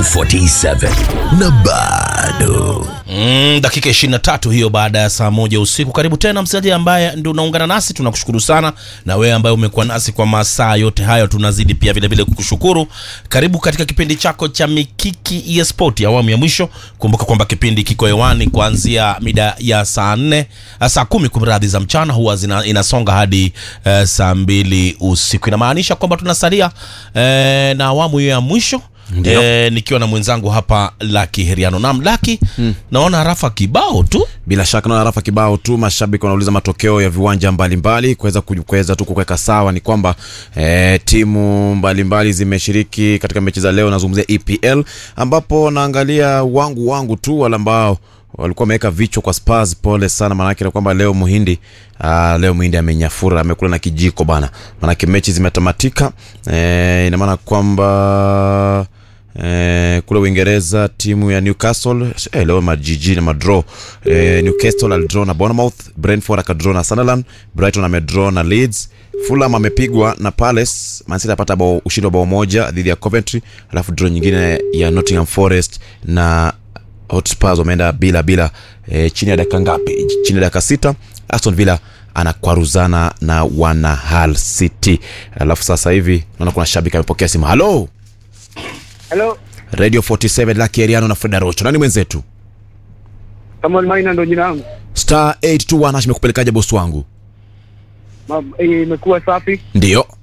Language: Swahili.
47 na bado Mm, dakika 23 hiyo baada ya saa moja usiku. Karibu tena msikilizaji ambaye ndio unaungana nasi, tunakushukuru sana, na wewe ambaye umekuwa nasi kwa masaa yote hayo, tunazidi pia vile vile kukushukuru. Karibu katika kipindi chako cha Mikiki ya Sport awamu ya mwisho. Kumbuka kwamba kipindi kiko hewani kuanzia mida ya saa nne saa kumi kumradhi za mchana, huwa zina, inasonga hadi eh, saa mbili usiku. Inamaanisha kwamba tunasalia eh, na awamu hiyo ya mwisho E, nikiwa na mwenzangu hapa Laki Heriano. Naam Laki, naona rafa kibao tu Bila shaka naona rafa kibao tu, mashabiki wanauliza matokeo ya viwanja mbalimbali kuweza ku- kuweza tu kuweka sawa. Ni kwamba eh, timu mbalimbali zimeshiriki katika mechi za leo. Nazungumzia EPL ambapo naangalia wangu wangu tu wale ambao walikuwa wameweka vichwa kwa Spurs. Pole sana, maanake ni kwamba leo Muhindi ah, leo Muhindi amenyafura, amekula na kijiko bana, maanake mechi zimetamatika. Eh, ina maana kwamba Eh, kule Uingereza timu ya Newcastle eh, leo majiji na madraw eh, Newcastle alidraw na Bournemouth, Brentford akadraw na Sunderland, Brighton amedraw na Leeds, Fulham amepigwa na Palace, Man City apata bao ushindi wa bao moja dhidi ya Coventry, alafu draw nyingine ya Nottingham Forest na Hotspurs wameenda bila bila eh, chini ya dakika ngapi? Chini ya dakika sita Aston Villa anakwaruzana na wana Hull City. Alafu sasa hivi naona kuna shabiki amepokea simu. Halo Hello, Radio 47 Lucky Eriano na Freda Rocho. Nani mwenzetu? Samuel Maina ndo jina langu. Star 821 Hash imekupelekaje bosi wangu? Ma- eh, Imekuwa safi. Ndio.